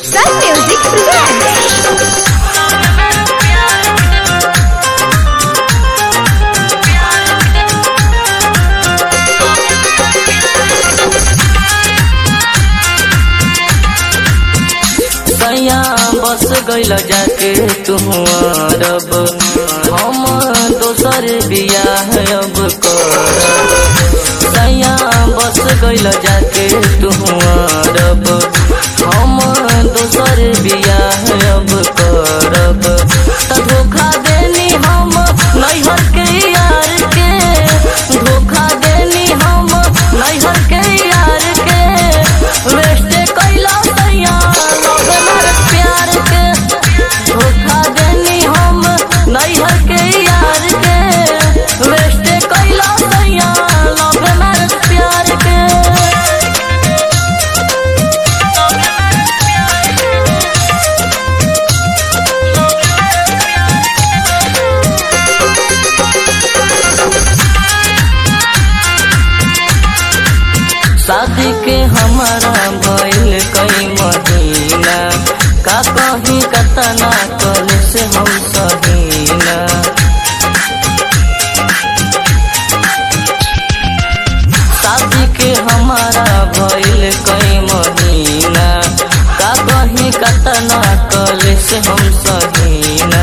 Sun Music presents. सैया बस गइल जाके तुहरब हम दोसर बियाह अब करब सैया बस गइल जाके तुहरब हम दोसर बियाह अब करब त धोखा देनी हम नैहर के यार के धोखा देनी हम नैहर के यार के वेस्ट कैला सैया लव हमार प्यार के धोखा देनी हम नैहर के यार के वेस्ट कैला सैया लव हमार प्यार के शादी के हमारा भइल कई महीना का कहीं कतना कल से हम सहीना शादी के हमारा भइल कई महीना का कहीं कतना कल से हम सहीना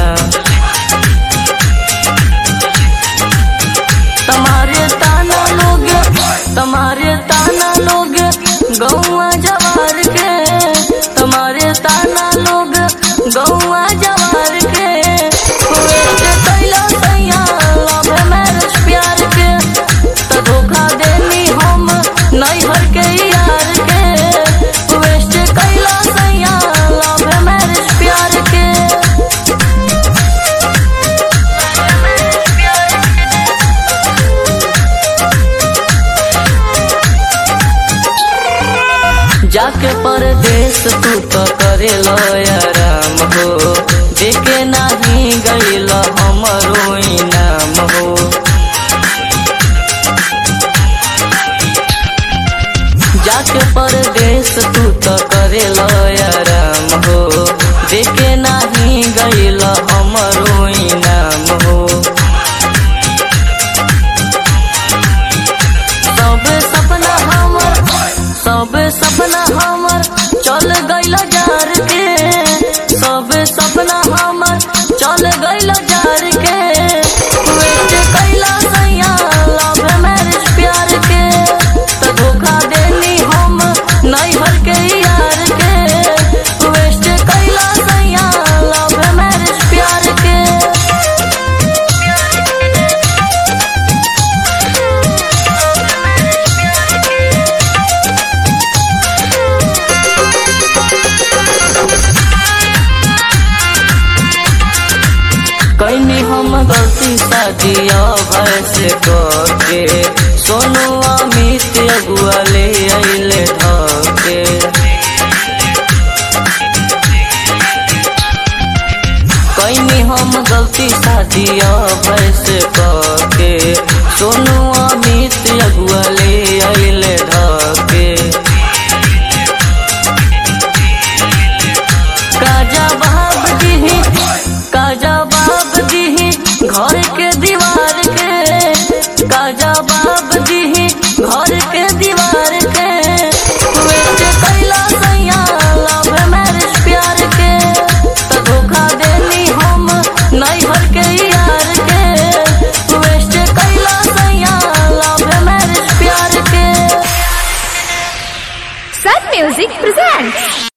तुम्हारे ताना लोग तुम्हारे ताना लोग गौआ जवार के तुम्हारे ताना लोग गौआ जवार के वेस्ट कैला सैया लव मैरिज प्यार के त धोखा देनी हम नैहर के यार के वेस्ट कैला सैया लव मैरिज प्यार के जाके परदेश तू तो करे आराम हो देखे नाही गईल हमरो इनाम हो जाके परदेश तू तो करे आराम हो देखे नाही गईल हमरो इनाम हो सब सपना हमर सब सपना हमर चल गइल जार के सब सपना हमर चल गइल जार के वेस्ट कैला सैया लव मैरिज प्यार के त धोखा देनी हम नैहर के यार के वेस्ट कैला सैया लव मैरिज प्यार के कैनी हम गलती शादिया भैसे करके सोनू अमित अगुआ ले अइले धके कैनी हम गलती शादिया भैसे करके सोनू अमित अगुआ ले अइले धके काजा बाब दीही काजा बाब दीही घर के दीवार के काजा बाब दीही घर के दीवार के वेस्ट कैला सैया लव मैरिज प्यार के त धोखा देनी हम नैहर के यार के वेस्ट कैला सैया लव मैरिज प्यार के Sun Music presents.